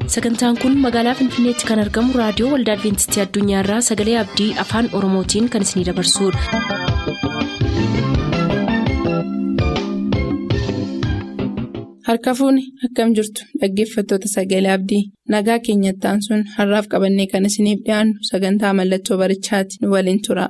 sagantaan kun magaalaa finfinneetti kan argamu raadiyoo waldaa adventistii addunyaarraa sagalee abdii afaan oromootiin kan isinidabarsudha. harka fuuni akkam jirtu dhaggeeffattoota sagalee abdii nagaa keenyattaan sun har'aaf qabannee kan isiniif dhiyaannu sagantaa mallattoo barichaati nu waliin tura.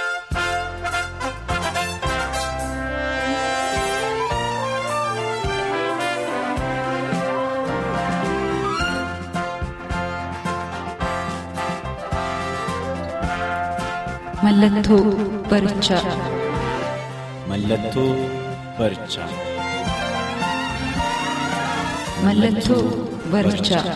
Mallattoo barichaa. Mallattoo barichaa. Mallattoo barichaa.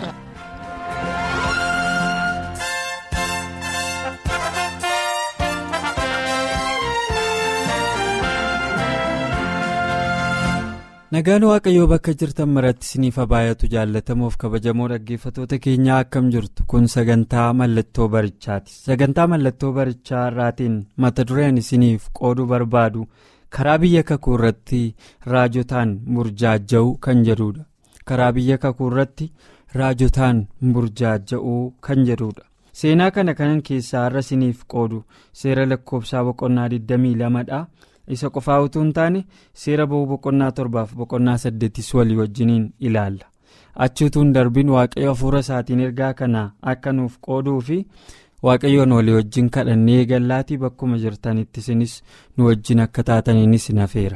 Nagaan Waaqayyoo bakka jirtan maratti isiniif baay'atu jaalatamuuf kabajamoo dhaggeeffatoota keenyaa akkam jirtu kun sagantaa mallattoo barichaati. Sagantaa mallattoo barichaa irraatiin mata dureen isiniif qooduu barbaadu karaa biyya kakuu irratti raajotaan burjaaja'uu kan jedhudha. Karaa biyya kakuu irratti raajotaan burjaaja'uu kan jedhudha. Seenaa kana kanan keessaa har'a isiniif qoodu seera lakkoofsaa boqonnaa 22 dha. isa qofaa utuu hin taane seera ba'uu boqonnaa torbaaf boqonnaa saddeettis walii wajjiniin ilaalla achi utuu hin darbin waaqayyo hafuura isaatiin ergaa kana akka nuuf qooduu fi waaqayyoon walii wajjin kadhannee gallaatii bakkuma jirtanitti isinis nu wajjin akka taataniinis nafeera.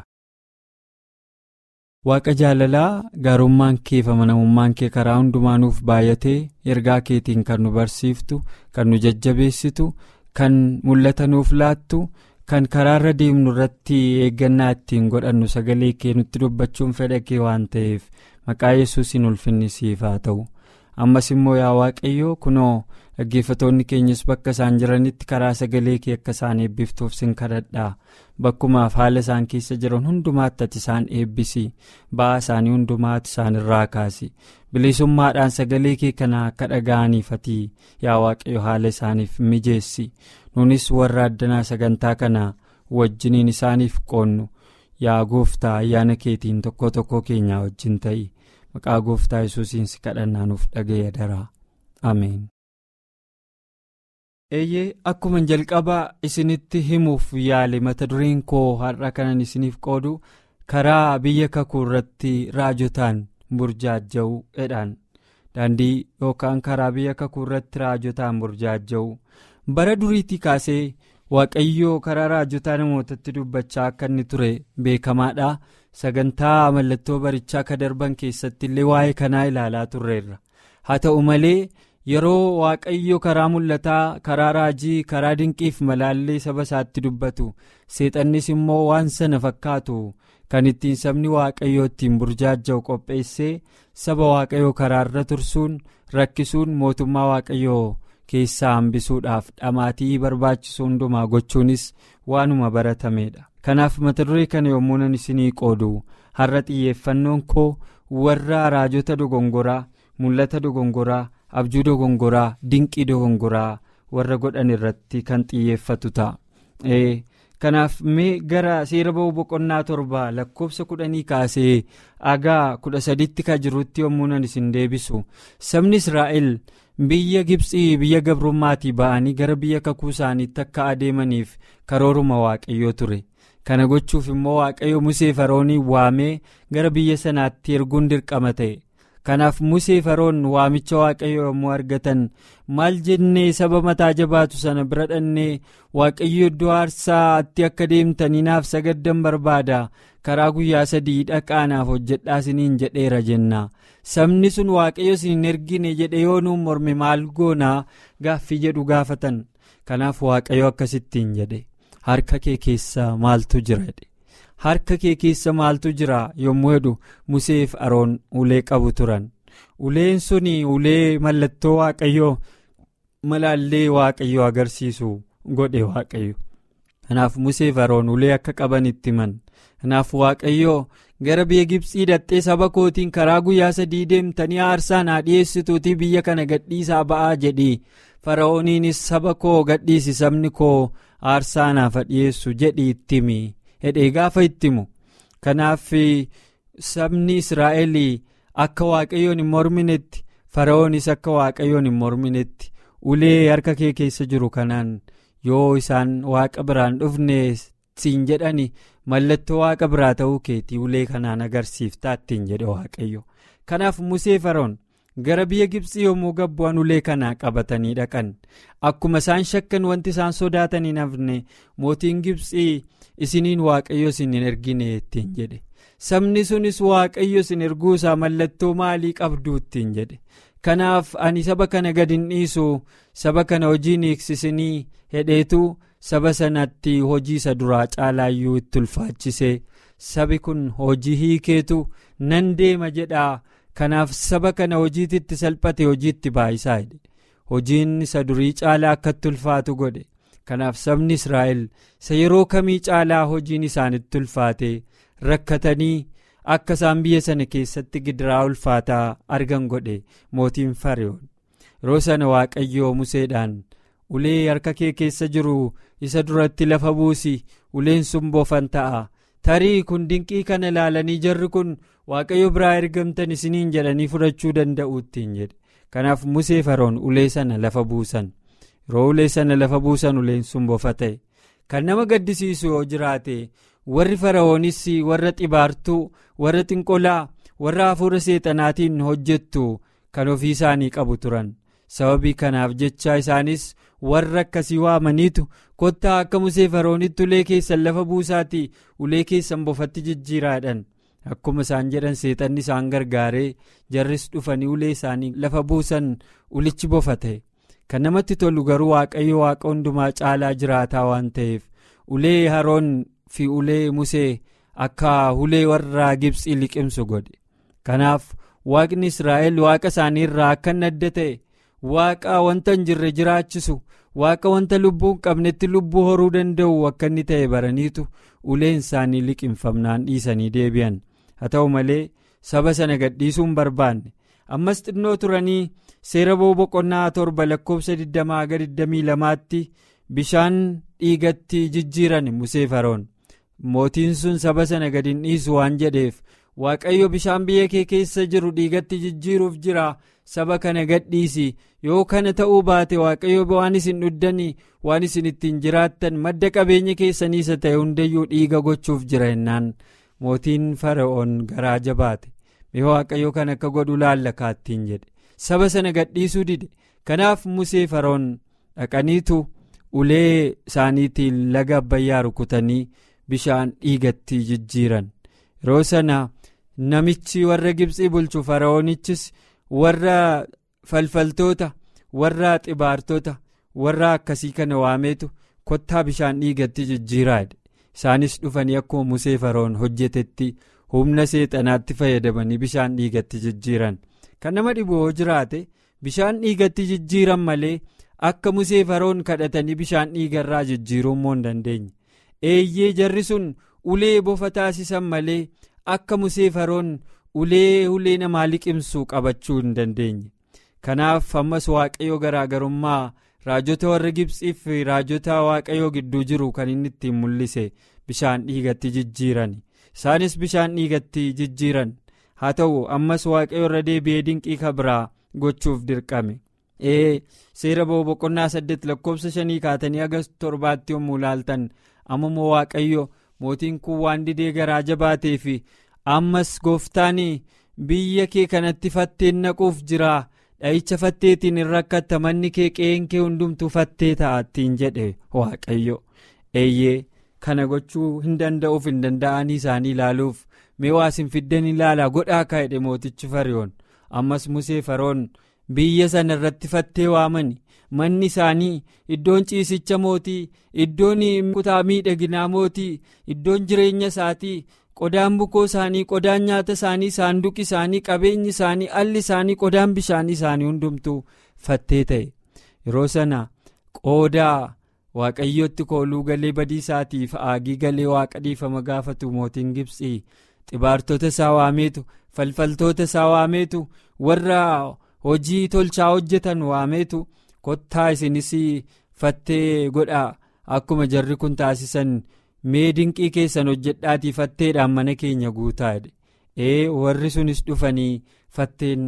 waaqa jaalalaa gaarummaan kee fi amanamummaan kee karaa hundumaa nuuf baay'atee ergaa keetiin kan nu barsiiftu kan nu jajjabeessitu kan mul'ata nuuf laattu. kan karaa irra deemnu irratti eeggannaa ittiin godhannu sagalee kee nutti dubbachuun fedha kee waan ta'eef maqaa yesuusiin ulfinni siif haa ta'u ammas immoo yaa waaqayyoo kunoo dhaggeeffatoonni keenyas bakka isaan jiranitti karaa sagalee kee akka isaan eebbiftuuf sin kadhadhaa bakkumaaf haala isaan keessa jiran hundumaatti ati isaan eebbisi ba'aa isaanii hundumaatti isaan irraa kaasi bilisummaadhaan sagalee kee kana akka dhaga'aniif ati yaa waaqayyo haala isaaniif mijeessi. nunis warra addanaa sagantaa kana wajjiniin isaaniif qoonnu yaa gooftaa ayyaana keetiin tokko tokko keenyaa wajjin ta'i maqaa gooftaa yesuusiin si kadhannaa nuuf dhaga'e daraa ameen. eeyyee akkuma jalqabaa isinitti himuuf yaale mata dureen koo har'a kanan isiniif qoodu karaa biyya kakuu irratti raajotaan burjaaja'uu jedhaan daandii yookaan karaa biyya kakuu irratti raajotaan burjaaja'uu. bara duriitii kaasee waaqayyoo karaa raajotaa namootatti dubbachaa akka inni ture beekamaadha sagantaa mallattoo barichaa akka darban keessatti illee waa'ee kanaa ilaalaa turreerra haa ta'u malee yeroo waaqayyo karaa mul'ataa karaa raajii karaa dinqiif malaallee saba isaatti dubbatu seexannis immoo waan sana fakkaatu kan ittiin sabni waaqayyoo ittiin burjaaja'u qopheessee saba waaqayyoo karaarra tursuun rakkisuun mootummaa waaqayyoo. keessaa hambisuudhaaf dhamaatii barbaachisu hundumaa gochuunis waanuma baratamedha kanaaf mata duree kana yommuu nan isinii qoodu har'a xiyyeeffannoon koo warra raajota dogongoraa mul'ata dogongoraa abjuu dogongoraa dinqii dogongoraa warra godhan irratti kan xiyyeeffatu ta'a kanaaf mee gara seera ba'uu boqonnaa torba lakkoofsa kudhanii kaasee agaa kudha sadiitti ka jirutti yommuu nan isin deebisu sabni israa'el. biyya gibxii biyya gabrummaatii ba'anii gara biyya kakuu isaaniitti akka adeemaniif karooruma waaqayyoo ture kana gochuuf immoo waaqayyo musee faroonii waamee gara biyya sanaatti erguun dirqama ta'e kanaaf musee faroon waamicha waaqayyo yommuu argatan maal jennee saba mataa jabaatu sana bira dhannee waaqayyo iddoo aarsaatti akka deemtanii naaf sagaddan barbaada karaa guyyaa sadii dhaqaanaaf hojjedhaa isiniin jedheera jenna sabni sun waaqayyo isin ergine jedhe yoo nuun morme maal goonaa gaaffii jedhu gaafatan kanaaf waaqayyo akkasittiin jedhe harka kee keessa maaltu jira jedhe harka kee keessa maaltu jira yommuu jedhu museef aroon ulee qabu turan uleen sun ulee mallattoo waaqayyoo malaallee waaqayyoo agarsiisu godhe waaqayyo kanaaf museef aroon ulee akka qaban itti himan. kanaaf waaqayyoo gara biyya gibxii dhattee saba kootiin karaa guyyaa sadii deemtanii aarsaa naa dhiyeessituutii biyya kana gadhiisaa ba'aa jedhi fara'ooniinis saba koo gadhiisi sabni koo aarsaa naaf dhiyeessu jedhi itti himi hedhee gaafa itti himu kanaaf sabni israa'el akka waaqayyoon hin morminetti fara'oonis akka waaqayyoon hin morminetti ulee harka kee keessa jiru kanaan yoo isaan waaqa biraan dhufne siin jedhani mallattoo waaqa biraa ta'uu keetii ulee kanaan agarsiiftaa ittiin jedhe waaqayyo kanaaf musee fara'oon gara biyya gibxii yommuu gabbu'an ulee kanaa qabatanii dhaqan akkuma isaan shakkan wanti isaan sodaatan hin hafne mootiin gibxii isiniin waaqayyo isin hin ergine ittiin jedhe sabni sunis waaqayyo isin erguu isaa mallattoo maalii qabduu ittiin jedhe kanaaf ani saba kana gad hin dhiisu saba kana hojiin hiiksisinii hedheetu saba sanatti hojii isa duraa caalaayyuu itti ulfaachisee sabi kun hojii hiikeetu nan deema jedhaa kanaaf saba kana hojiitti salphate hojiitti baayisaa jedhe hojiin isa durii caalaa akka itti ulfaatu godhe kanaaf sabni israa'el isa yeroo kamii caalaa hojiin isaanitti ulfaate rakkatanii akka isaan biyya sana keessatti gidiraa ulfaataa argan godhe mootiin fariyoon yeroo sana waaqayyoo museedhaan ulee harka kee keessa jiru isa duratti lafa buusi uleen sun boofan ta'a tarii kun dinqii kana ilaalanii jarri kun waaqayyo biraa ergamtan isiniin jedhanii fudhachuu danda'u ittiin jedhe kanaaf musee faroon ulee sana lafa buusan yeroo ulee sana lafa buusan uleen sun bofa ta'e kan nama gaddisiisu yoo jiraate warri fara'oonis warra xibaartuu warra xinqolaa warra hafuura seexanaatiin hojjettu kan ofii isaanii qabu turan sababii kanaaf jecha isaanis warra akkasii waamaniitu kottaa akka musee faroonitti ulee keessan lafa buusaati ulee keessan bofatti jijjiiraadhan akkuma isaan jedhan seexanni isaan gargaaree jarris dhufanii ulee isaanii lafa buusan ulichi bofa ta'e kan namatti tolu garuu waaqayyo waaqa hundumaa caalaa jiraataa waan ta'eef ulee haroon fi ulee musee akka ulee warra gibxii liqimsu godhe kanaaf waaqni israa'el waaqa isaanii irraa akka inni adda ta'e waaqa wanta hin jirre jiraachisu waaqa wanta lubbuu hin qabnetti lubbuu horuu danda'u akka inni ta'e baraniitu uleen isaanii liqimfamnaan dhiisanii deebi'an haa ta'u malee saba sana gadhiisuu hin barbaanne ammas xinnoo turanii seera boqonnaa torba lakkoofsa 20-22tti bishaan dhiigatti jijjiiran musee faroon mootiin sun saba sana gad hin dhiisu waan jedheef waaqayyo bishaan biyya kee keessa jiru dhiigatti jijjiiruuf jira saba kana gadhiisi yoo kana ta'uu baate waaqayyo waan isin dhuddanii waan isin ittiin jiraattan madda qabeenya keessanii isa ta'e hundayyuu dhiiga gochuuf jira jennaan mootiin fara'oon garaa jabaate mee waaqayyo kan akka godhu laallakaattiin jedhe saba sana gadhiisuu dide kanaaf musee fara'oon dhaqaniitu ulee isaaniitiin laga abbayyaa rukutanii bishaan dhiigatti jijjiiran yeroo sana namichi warra gibxii bulchu fara'oonichis warra falfaltoota warra xibaartota warra akkasii kana waameetu kottaa bishaan dhiigatti jijjiiraadha isaanis dhufanii akkuma musee fara'oon hojjetetti humna seexanaatti fayyadamanii bishaan dhiigatti jijjiiran kan nama dhibu yoo jiraate bishaan dhiigatti jijjiiran malee akka musee fara'oon kadhatanii bishaan dhiigarraa jijjiiruu immoo hin dandeenye eeyyee jarri sun ulee bofa taasisan malee akka musee fara'oon ulee ulee namaa liqimsu qabachuu hin dandeenye kanaaf ammas waaqayyo garaagarummaa raajota warra gibxii fi raajota waaqayyoo gidduu jiru kan inni ittiin mul'ise bishaan dhiigatti jijjiiran isaanis bishaan dhiigatti jijjiiran haa ta'u ammas waaqayyo irra deebi'ee dinqii kabraa gochuuf dirqame ee seera boqonnaa saddeet lakkoofsa shanii kaatanii aga torbaatti yommuu laaltan ammoo waaqayyo mootiin kun waan didee garaa jabaatee fi ammas gooftaan biyya kee kanatti fatteen naquuf jira dha'icha fatteetiin hin rakkatta manni kee qe'een kee hundumtuu fattee ta'attiin jedhe waaqayyo eeyyee kana gochuu hin danda'uuf hin danda'anii isaanii ilaaluuf mee waa isin fiddan ilaalaa godhaa kaa'edhe mootichi fariyoon ammas musee faroon biyya sana irratti fattee waamani manni isaanii iddoon ciisicha mootii iddoon kutaa miidhaginaa mootii iddoon jireenya isaatii qodaan bukoo isaanii qodaan nyaata isaanii saanduqi isaanii qabeenyi isaanii alli isaanii qodaan bishaanii isaanii hundumtuu fattee ta'e yeroo sana qoodaa waaqayyotti kooluu galee badiisaatiif aagii galee waaqa dhiifama gaafatu mootiin gibxii xibaartota isaa waameetu falfaltoota isaa waameetu warra hojii tolchaa hojjetan waameetu kottaa isinis fattee godhaa akkuma jarri kun taasisan mee dinqii keessan hojjedhaatii fatteedhaan mana keenya guutaa jedhe ee warri sunis dhufanii fatteen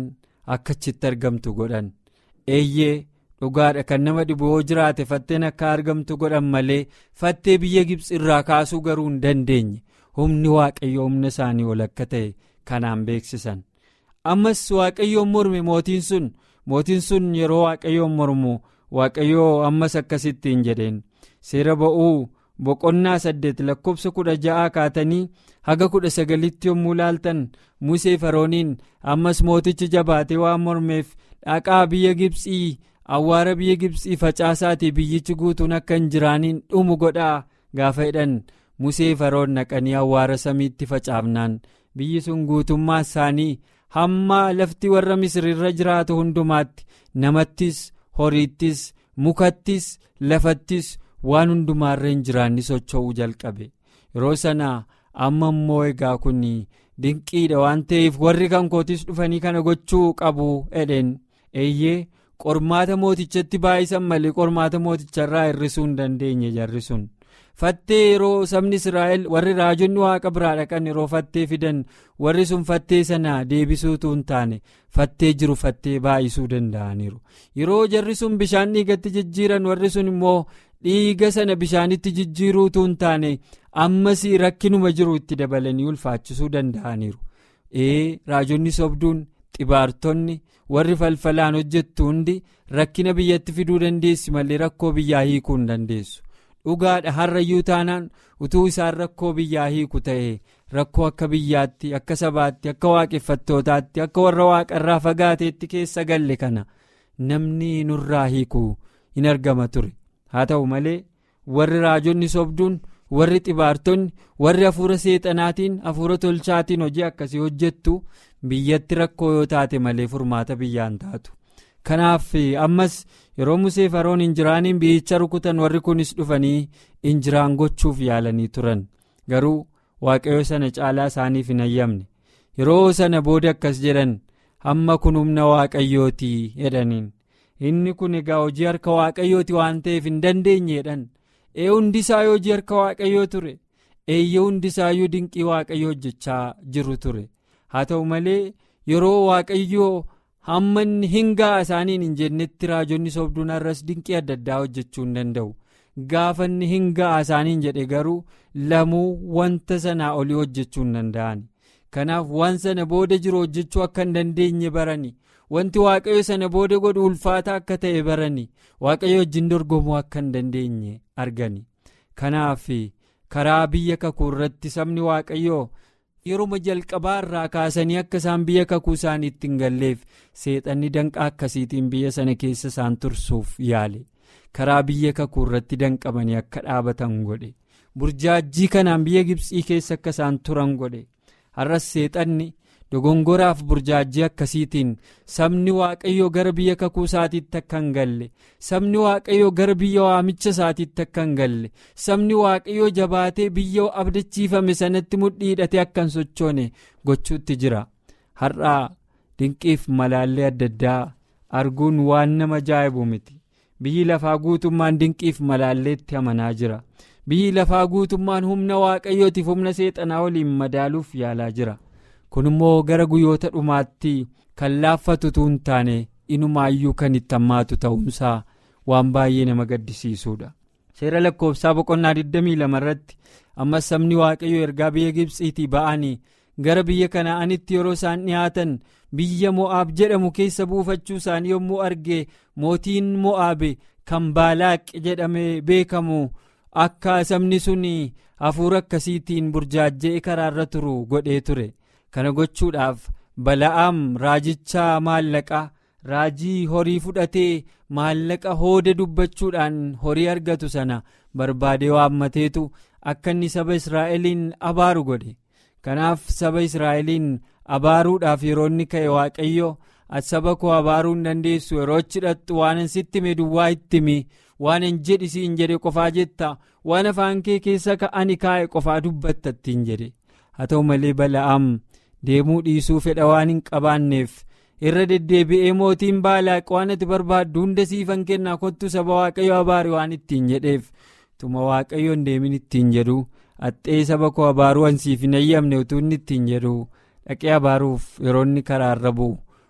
akka achitti argamtu godhan eeyyee dhugaadha kan nama dhibu yoo jiraate fatteen akka argamtu godhan malee fattee biyya gibsi irraa kaasuu garuu hin dandeenye humni waaqayyo humna isaanii ol akka ta'e kanaan beeksisan ammas waaqayyoon morme mootiin sun mootiin sun yeroo waaqayyoon mormu waaqayyoo ammas akkasittiin jedheen seera ba'uu boqonnaa saddeet lakkoofsa kudha ja'aa kaatanii haga kudha sagalitti yommuu laaltan musee farooniin ammas mootichi jabaatee waan mormeef dhaqaa biyya gibsii awwaara biyya gibsii facaasaatii biyyichi guutuun akka hin jiraaniin dhumu godhaa gaafa jedhan musee faroon naqanii awwaara samiitti facaafnaan biyyi sun guutummaa isaanii hamma lafti warra misiriirra jiraatu hundumaatti namattis horiittis mukattis lafattis waan hundumaarra hin jiraanni socho'uu jalqabe yeroo sana amma immoo egaa kun dinqiidha waan ta'eef warri kan kootis dhufanii kana gochuu qabu edheen eeyyee qormaata mootichatti baay'isan malee qormaata mooticharraa hir'isuu hin dandeenye jarri sun fattee yeroo sabni israa'el warri raajonni waaqa biraa dhaqan yeroo fattee fidan warri sun fattee sana deebisuutu hin taane fattee jiru fattee baay'isuu danda'aniiru yeroo jarri sun bishaan dhiigatti jijjiiran warri sun immoo dhiiga sana bishaanitti jijjiiruutu hin taane ammas rakkinuma jiru itti dabalanii ulfaachisuu danda'aniiru ee raajonni sobduun xibaartonni warri falfalaan hojjettu hundi rakkina biyyatti fiduu dandeessi malee rakkoo biyyaa hiikuu hin dandeessu dhugaadha har'ayyuu taanaan utuu isaan rakkoo biyyaa hiiku ta'e rakkoo akka biyyaatti akka sabaatti akka waaqeffattootaatti akka warra waaqarraa fagaateetti keessa galle kana namni nurraa hiikuu hin argama ture haa ta'u malee warri raajonni sobduun warri xibaartonni warri hafuura seexanaatiin hafuura tolchaatiin hojii akkasii hojjettu biyyatti rakkoo yoo taate malee furmaata biyyaan taatu kanaaf ammas yeroo musee faroon injiraaniin biyyicha rukutan warri kunis dhufanii injiraan gochuuf yaalanii turan garuu waaqayyo sana caalaa isaaniif hin ayyamne yeroo sana booda akkas jedhan hamma kun humna waaqayyootii jedhaniin inni kun egaa hojii harka waaqayyooti waan ta'eef hin dandeenye jedhan ee hundisaa hojii harka waaqayyoo ture eeyyee hundisaayyuu dinqii waaqayyoo hojjechaa jiru ture haa ta'u malee yeroo waaqayyoo hamma hin ga'a isaaniin hin jennetti raajonni sobduun har'as dinqii adda addaa hojjechuu hin danda'u gaafa inni hin ga'a isaaniin jedhe garuu lamuu wanta sanaa olii hojjechuu hin danda'an kanaaf waan sana booda jiru hojjechuu akka hin dandeenye barani wanti waaqayyo sana booda godhu ulfaata akka ta'e barani waaqayyo wajjin dorgomuu akka hin dandeenye argani kanaaf karaa biyya kakuu irratti sabni waaqayyoo yeroo jalqabaa irraa kaasanii akka isaan biyya kakuu isaaniitti hin galleef seexanni danqaa akkasiitiin biyya sana keessa isaan tursuuf yaale karaa biyya kakuu irratti danqamanii akka dhaabatan godhe burjaajjii kanaan biyya gibsii keessa akka isaan turan godhe har'as seexanni dogongoraaf burjaajii akkasiitiin sabni waaqayyoo gara biyya kakuu isaatiitti akka hin galle sabni waaqayyoo gara biyya waamicha isaatiitti akka hin galle sabni waaqayyoo jabaatee biyya abdachiifame sanatti mudhii hidhatee akka hin sochoone gochuutti jira har'aa dinqiif malaallee adda addaa arguun waan nama ajaa'ibu miti biyyi lafaa guutummaan dinqiif malaalleetti amanaa jira biyyi lafaa guutummaan humna waaqayyootiif humna seexanaa waliin madaaluuf yaalaa jira. kun immoo gara guyyoota dhumaatti kan laaffatutu hin taane inumaayyuu kan itti hammaatu ta'uunsaa waan baay'ee nama gaddisiisuudha. seera lakkoofsaa boqonnaa 22 irratti ammas sabni waaqayyoo ergaa biyya gibsiitii ba'anii gara biyya kanaa'anitti yeroo isaan dhiyaatan biyya mo'aab jedhamu keessa buufachuu isaanii yommuu arge mootiin mo'aab kan baalaaq jedhamee beekamu akka sabni sun hafuura akkasiitiin burjaajjee karaarra turu godhee ture. kana gochuudhaaf bala'aam raajicha maallaqaa raajii horii fudhatee maallaqa hooda dubbachuudhaan horii argatu sana barbaadee waammateetu akka inni saba israa'eliin abaaru godhe kanaaf saba israa'eliin abaaruudhaaf yeroo inni ka'e waaqayyo saba koo abaaruu hin dandeessu yeroo achi hidhattu waan hin sitti hime duwwaa itti himi waan hin jedhisi hin jedhe qofaa jetta waan afaan kee keessa ka'ani kaa'e qofaa dubbatta ittiin jedhe haa ta'u malee bala'aam deemuu dhiisuu fedha waan hin qabaanneef irra deddeebi'ee mootiin baalaaq waan ati barbaaddu hunda siifan kennaa kottu saba waaqayyo abaari waan ittiin jedheef tuma waaqayyo hin deemin ittiin jedhu axxee saba koo abaaruu ansiif hin eeyyamne utuu inni ittiin jedhu dhaqee abaaruuf yeroo inni karaarra bu'u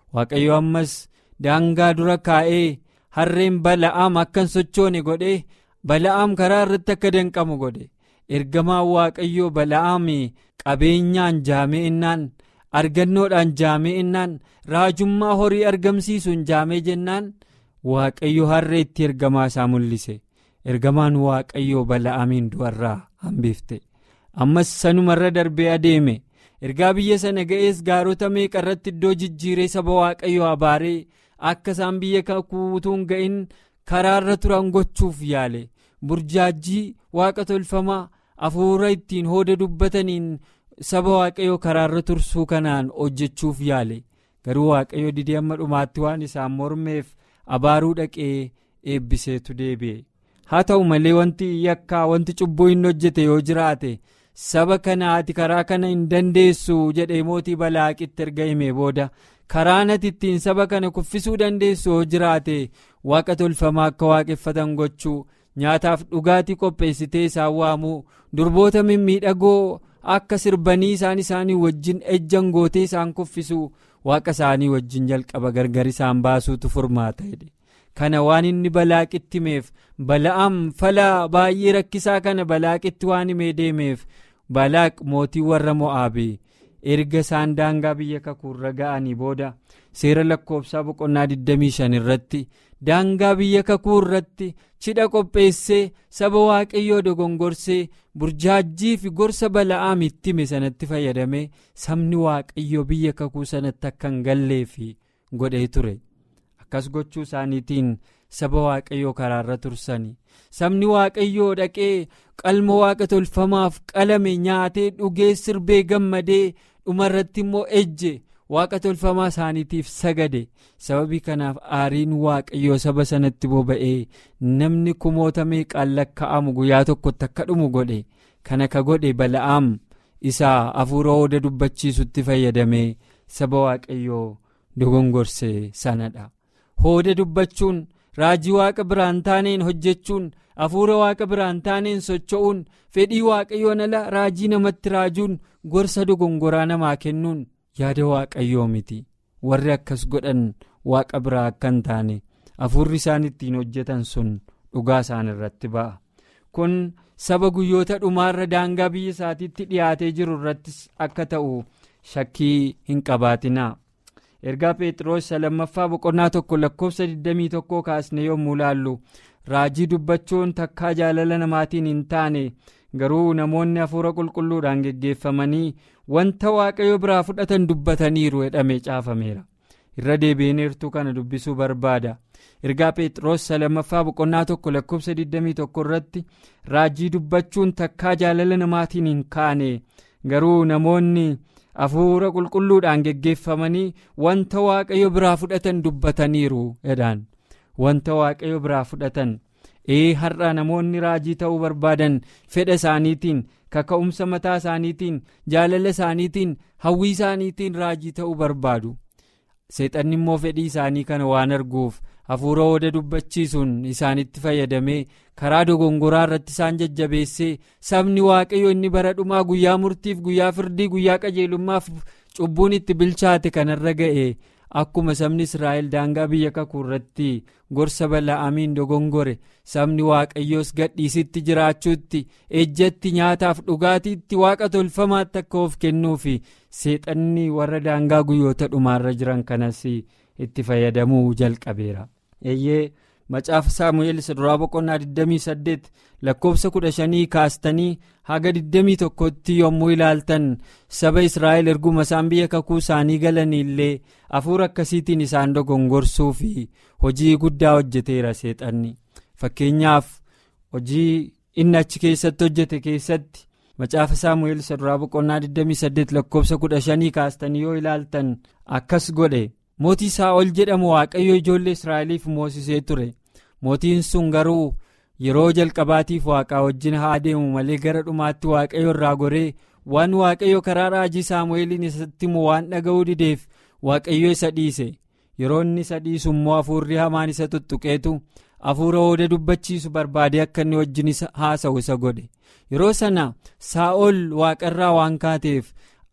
waaqayyo ammas daangaa dura kaa'ee harreen bala'aam akka hin sochoone godhee bala'aam karaa irratti akka danqamu godhe ergamaan waaqayyoo bala'aam qabeenyaan jaameenyaan argannoodhaan jaameenyaan raajummaa horii argamsiisuun jaamee jennaan waaqayyo harree itti ergamaa isaa mul'ise ergamaan waaqayyoo bala'aamiin du'arraa hambifte ammas sanumarra darbee adeeme ergaa biyya sana ga'ees gaarota meeqa irratti iddoo jijjiiree saba waaqayyoo abaaree akka isaan biyya kakuutuun ga'in karaarra turan gochuuf yaale burjaajii waaqa tolfamaa hafuura ittiin hooda dubbataniin saba waaqayyoo karaarra tursuu kanaan hojjechuuf yaale garuu waaqayyo didee amma dhumaatti waan isaan mormeef abaaruu dhaqee eebbiseetu deebi'e haa ta'u malee wanti yakkaa wanti cubbuu hin hojjete yoo jiraate saba kana ati karaa kana hin dandeessu jedhee mootii balaaqitti erga himee booda karaan ati ittiin saba kana kuffisuu dandeessu yoo jiraate waaqa tolfamaa akka waaqeffatan gochuu nyaataaf dhugaatii qopheessitee isaan waamuu durboota mimmiidhagoo akka sirbanii isaan isaanii wajjin ejjan gootee isaan kuffisuu waaqa isaanii wajjin jalqaba gargar isaan baasuutu furmaata jedhe kana waan inni balaaqitti himeef bala'am fala baay'ee rakkisaa kana balaaqitti waan himee deemeef balaaq mootii warra mo'aabii erga isaan daangaa biyya kakuurra ga'anii booda seera lakkoofsaa boqonnaa 25 irratti daangaa biyya kakuu irratti cidha qopheessee saba waaqayyoo dogongorsee burjaajjii fi gorsa bala'aam itti hime sanatti fayyadamee sabni waaqayyoo biyya kakuu sanatti akka hin galleefi godhee ture akkas gochuu isaaniitiin saba waaqayyoo karaarra tursanii sabni waaqayyoo dhaqee qalma waaqa tolfamaaf qalame nyaatee dhugee sirbee gammadee dhumarratti immoo ejje waaqa tolfamaa isaaniitiif sagade sababii kanaaf aariin waaqayyoo saba sanatti boba'ee namni kumoota meeqaan lakkaa'amu guyyaa tokkotti akka dhumu godhe kana ka godhe bala'aam isaa hafuura hooda dubbachiisutti fayyadamee saba waaqayyoo dogongorse sanadha hooda dubbachuun raajii waaqa biraan taaneen hojjechuun hafuura waaqa biraan taaneen socho'uun fedhii waaqayyoon ala raajii namatti raajuun gorsa dogongoraa namaa kennuun yaada waaqayyoo miti warri akkas godhan waaqa biraa akka hin taane hafuurri isaan ittiin hojjetan sun dhugaa isaan irratti ba'a kun saba guyyoota dhumaarra daangaa biyya isaatiitti dhiyaatee jiru irrattis akka ta'u shakkii hin qabaatinaa. ergaa phexros lammaffaa boqonnaa tokko lakkoofsa 21 kaasne yommuu laallu raajii dubbachuun takkaa jaalala namaatiin hin taane garuu namoonni hafuura qulqulluudhaan geggeeffamanii wanta waaqayyo biraa fudhatan dubbataniiru jedhamee caafameera irra deebiineertuu kana dubbisuu barbaada ergaa phexros lammaffaa boqonnaa tokko lakkoofsa 21 irratti raajii dubbachuun takkaa jaalala namaatiin hin kaane garuu namoonni. hafuura qulqulluudhaan geggeeffamanii wanta waaqayyo biraa fudhatan dubbataniiru jedhaan wanta waaqayyo biraa fudhatan ee har'a namoonni raajii ta'uu barbaadan fedha isaaniitiin kaka'umsa mataa isaaniitiin jaalala isaaniitiin hawwii isaaniitiin raajii ta'uu barbaadu seexanni immoo fedhii isaanii kana waan arguuf hafuura hooda dubbachiisuun isaanitti fayyadamee karaa dogongoraa irratti isaan jajjabeessee sabni waaqayyo inni bara dhumaa guyyaa murtiif guyyaa firdii guyyaa qajeelummaaf cubbuun itti bilchaate kanarra ga'e akkuma sabni israa'el daangaa biyya kakuu irratti gorsa bala'amiin dogongore sabni waaqayyoos gadhiisitti jiraachuutti ejjatti nyaataaf dhugaatiitti waaqa tolfamaatti akka of kennuufi seexanni warra daangaa guyyoota dhumaarra jiran kanas itti fayyadamuu jalqabeera. eeyyee macaafa saamu'eel isa duraa boqonnaa 28 lakkoofsa 15 kaastanii haga 21tti yommuu ilaaltan saba israa'el erguma isaan biyya kakuu isaanii galanii illee hafuura akkasiitiin isaan dogongorsuu fi hojii guddaa hojjeteera seexanni fakkeenyaaf hojii inni achi keessatti hojjete keessatti macaafa saamu'eel isa duraa boqonnaa 28 lakkoofsa 15 kaastanii yoo ilaaltan akkas godhe. mootii saa'ol jedhamu waaqayyo ijoollee israa'eliif moosisee ture mootiin sun garuu yeroo jalqabaatiif waaqaa wajjin haa deemu malee gara dhumaatti waaqayyo irraa goree waan waaqayyo karaa raajii saamu'eeliin isatti himu waan dhaga'uu dideef waaqayyo isa dhiise yeroo inni isa dhiisu immoo hafuurri hamaan isa tuttuqeetu hafuura hooda dubbachiisu barbaadee akka inni wajjin haasa'u isa godhe yeroo sana saa'ol waaqarraa waan kaateef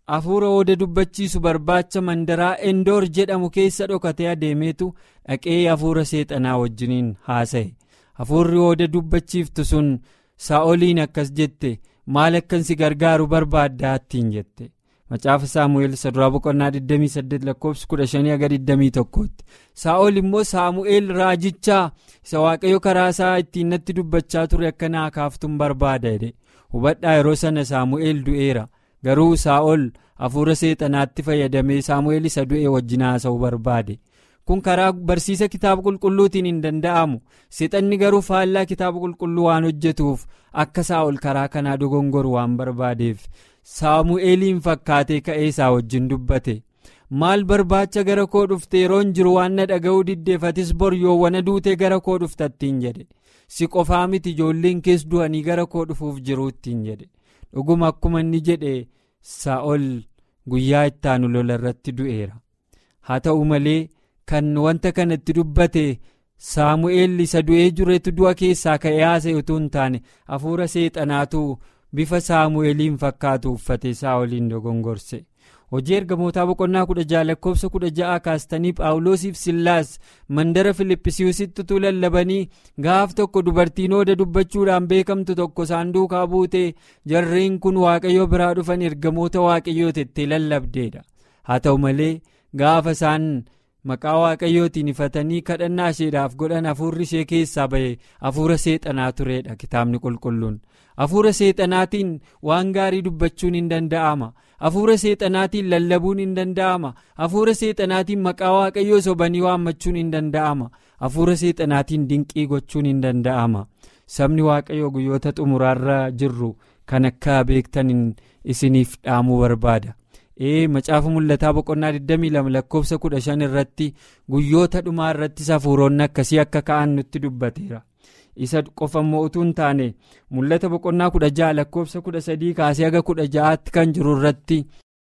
hafuura ooda dubbachiisu barbaacha mandaraa endoor jedhamu keessa dhokatee adeemeetu dhaqee hafuura seexanaa wajjiniin haasa'e hafuurri ooda dubbachiiftu sun saa'oliin akkas jette maal akkan si gargaaru barbaaddaa ittiin jette macaafa saamu'eel saduraa boqonnaa 28 lakkoofsi 15-21 saa'ol immoo saamu'eel raajichaa isa waaqayyo karaa isaa ittiin natti dubbachaa ture akka naa kaaftuun barbaada jedhe hubadhaa yeroo sana saamu'eel du'eera garuu saa'ol hafuura seexanaatti fayyadamee saamu'eel isa du'e wajjin haasa'uu barbaade kun karaa barsiisa kitaaba qulqulluutiin hin danda'amu seexanni garuu faallaa kitaaba qulqulluu waan hojjetuuf akka saa'ol karaa kanaa dogongoru waan barbaadeef saamu'eeliin fakkaatee ka'ee isaa wajjin dubbate maal barbaacha gara koo dhufte yeroon jiru waan na dhaga'uu diddeefatis bor yoowwana duutee gara koo dhuftattiin jedhe si qofaa miti ijoolleen kees du'anii gara koo dhufuuf jiruuttiin jedhe dhuguma akkuma inni jedhe saa'ol guyyaa ittaanu lola irratti du'eera haa ta'u malee kan wanta kanatti dubbate saamu'eel isa du'ee jiretu du'a keessaa ka'ee haasa'e utuu hin taane hafuura seexanaatu bifa saamu'eeliin fakkaatu uffate saa'oliin dogongorse hojii ergamootaa boqonnaa kudha ja'a lakkoofsa kudha ja'a kaastanii phaawulosiif sillaas mandara filippisiisitti utuu lallabanii gaaf tokko dubartiin ooda dubbachuudhaan beekamtu tokko saanduukaa buutee jarreen kun waaqayyo biraa dhufan ergamoota waaqayyoo tettee lallabdeedha haa ta'u malee gaafa isaan maqaa waaqayyootiin ifatanii kadhannaa isheedhaaf godhan hafuurri ishee keessaa ba'e hafuura seexanaa tureedha kitaabni qulqulluun hafuura seexanaatiin waan gaarii dubbachuun hin danda'ama hafuura seexanaatiin lallabuun hin danda'ama hafuura seexanaatiin maqaa waaqayyoo sobanii waammachuun hin danda'ama hafuura seexanaatiin dinqii gochuun hin danda'ama sabni waaqayyoo guyyoota xumuraarra jirru kan akka beektan isiniif dhaamuu barbaada. ee macaafa mul'ataa boqonnaa 22 lakkoofsa 15 irratti guyyoota dhumaa irrattis hafuuronni akkasii akka ka'an nutti dubbateera isa qofa immoo utuu hin taane mul'ata boqonnaa 16 lakkoofsa 13 kaasee haga 16tti kan jiru irratti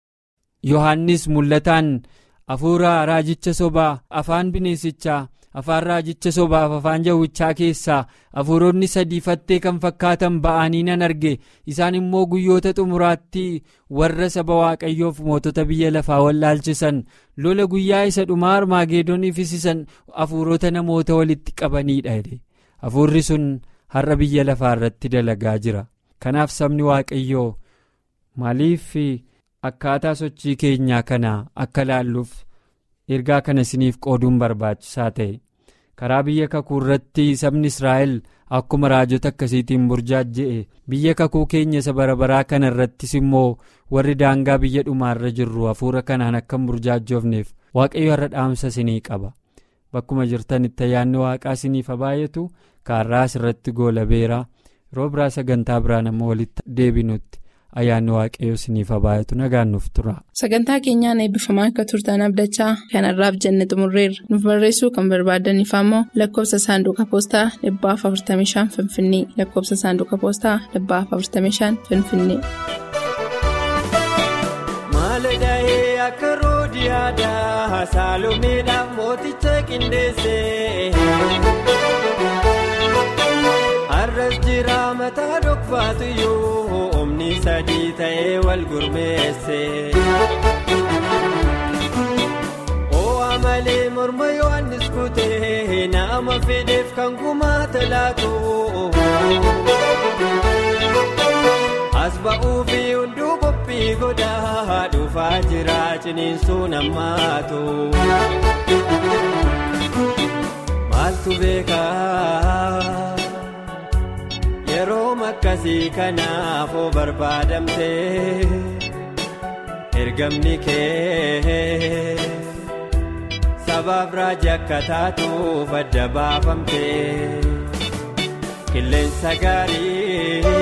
yohannis mul'ataan hafuura raajicha sobaa afaan bineensichaa afaan raajicha sobaaf afaan jawwichaa keessaa hafuuronni sadii fattee kan fakkaatan ba'anii nan arge isaan immoo guyyoota xumuraatti warra saba waaqayyoof mootota biyya lafaa wallaalchisan lola guyyaa isa dhumaa armaageedoniif isisan hafuurota namoota walitti qabaniidha jedhe hafuurri sun har'a biyya lafaa irratti dalagaa jira kanaaf sabni waaqayyoo maaliif akkaataa sochii keenyaa kana akka laalluuf. ergaa kana isiniif qooduun barbaachisaa ta'e karaa biyya kakuu irratti sabni israa'el akkuma raajota akkasiitiin burjaajje'e biyya kakuu keenya isa barabaraa kana irrattis immoo warri daangaa biyya dhumaarra jirru hafuura kanaan akka hin burjaajjoofneef waaqayyo har'a dhaamsa isinii qaba bakkuma jirtanitti ayyaanni waaqaa isiniif baay'atu kaarraa asirratti goolabeera yeroo biraa sagantaa biraan amma walitti deebinutti. ayyaanni waaqayyoo isiniif baay'atu nagaan nuuf tura. sagantaa keenyaan eebbifamaa akka turtan abdachaa kanarraaf jenne xumurreerra nuuf barreessuu kan barbaadaniif ammoo lakkoofsa saanduqa poostaa 45 finfinnee lakkoofsa saanduqa poostaa 45 finfinnee. Maaladahee akka roodiyaadhaa saalomeedhaaf mooticha qindeessee. Har'as jira mataa dhokfaatu yoo omni sadii ta'ee wal gurmeesse. Oo'a malee morma Yohaannis kutee nama fedheef kan gumaata laatu. As ba'uu fi hunduu qophii godhaa dhufaa jira ciniinsuun ammaatu. Maaltu beekaa? Yeroo akkasii kanaafuu barbaadamte ergamni kee sabaaf raajii akka taatuuf adda baafamte qilleensa gaarii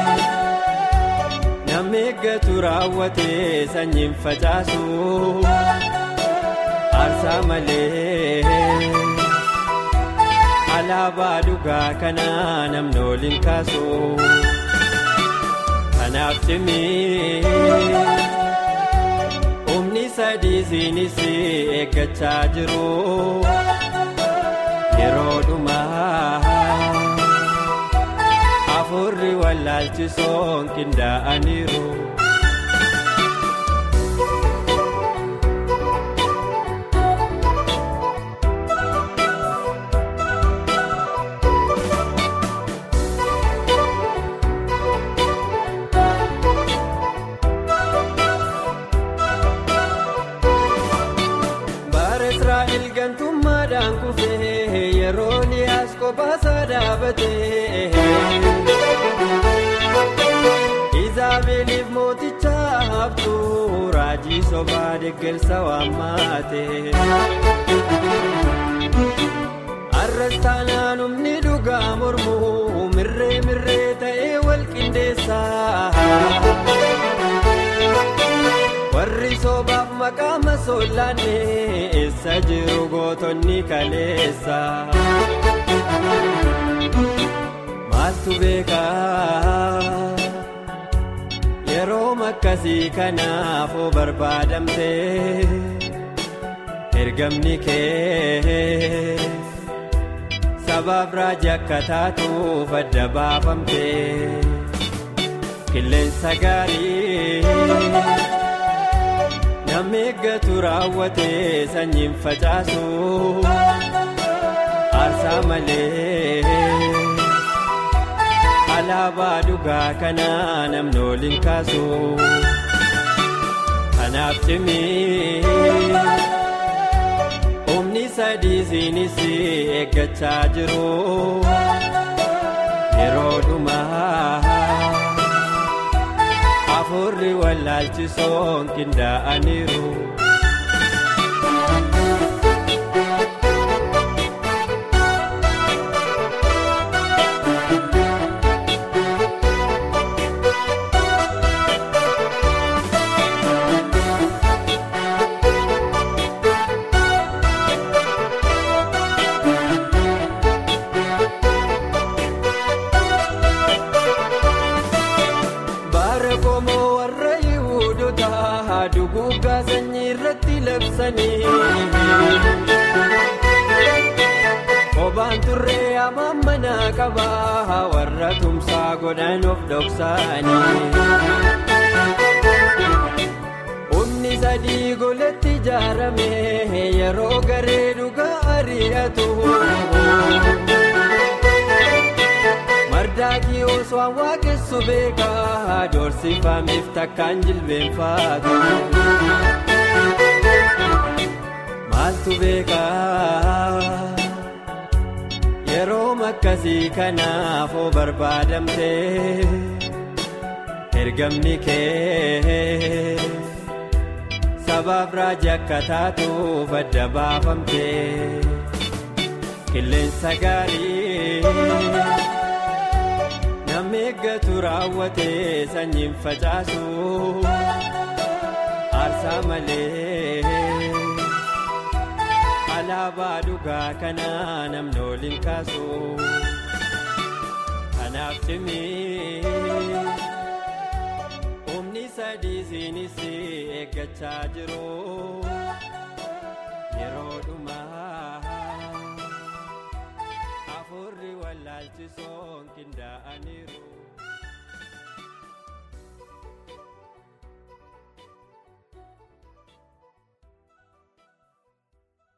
namni eeggatu raawwatee sanyiin facaasu aarsaa malee. alaabaa dhugaa kanaa namni waliin kaasu kanaaf cimii humni sadii siinis eeggachaa jiru yeroo dhumaa hafuurri wallaalchisoon qindaa'aniiru addaan kufee yeroo liyaas kophaasa dhaabatee. Izaabeliif mooticha haftuu raajii sobaa deeggarsa waammaate. Arras taanaan humni dhugaa mormuu mirree mirree ta'ee wal qindeessaa. Warri sobaaf maqaa masoollaanne eessa jiru gootonni kaleessa. Maaltu beekaa? Yeroo makkasii kanaafuu barbaadamtee ergamni kee sabaaf raajii akka taatuuf adda baafamtee qilleensa gaarii namni eeggatu raawwatee sanyiin facaasu aarsaa malee. alaabaa dhugaa kanaa namni oliin kaasu kanaaf cimii humni sadii siinis eeggachaa jiru yeroo dhumaa afurri wallaalchisoon qindaa'aniiru. Duguuggaa sanyii irratti labsanii. Obaan turree hamaan manaa qabaa warra tumsaa godhan of dhoksaanii. Humni sadii golatti ijaarame yeroo garee dhugaa ari'atu. Mardaakii osoo waaqessu beekaa doorsifameef takkaan jilbeenfaatu. Maaltu beekaa yeroo makkasii kanaafuu barbaadamtee ergamni kee sabaaf raajii akka taatuuf adda baafamtee qilleensa gaarii. Namni eeggatu raawwatee sanyiin facaasu aarsaa malee alaabaa dhugaa kanaa namni oliin kaasu kanaaf cimii humni sadii siinis eeggachaa jiru yeroo dhuma.